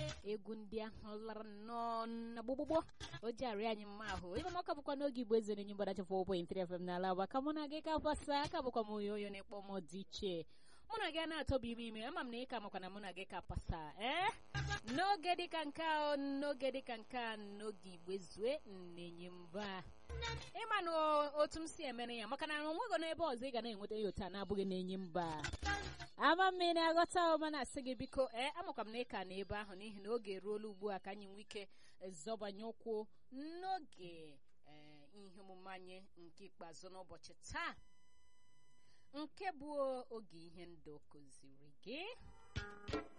egwu ndị ahụ lara nnọọ na gbogbogbò o ji arị anyị mma ahụ ebe maka bụkwa n'oge igbo eze na-enye mgbadachi 4.3 FM n'ala agba ka mụ na gị ka pasa aka bụkwa m onye onye na-ekpọ m dị iche mụ na gị a na-atọba ime ime ama m na ị ka makwa na mụ na gị ka pasa ee n'oge dịka nke a n'oge dịka nke a n'oge igbo ezue na-enye mba ịma na otu m si emere ya maka na onwego n'ebe ọzọ ị ga na-enweta ya otu a na-abụghị na-enye mba ama mmiri aghọta ọma na-asị gị biko ee amakwa m na ị ka na ebe ahụ n'ihi na oge eruola ugbu a ka anyị nwee ike zọbanye ụkwụ n'oge ihe omume anyị nke ikpeazụ n'ụbọchị taa nke bụ oge ihe ndụ kụziri gị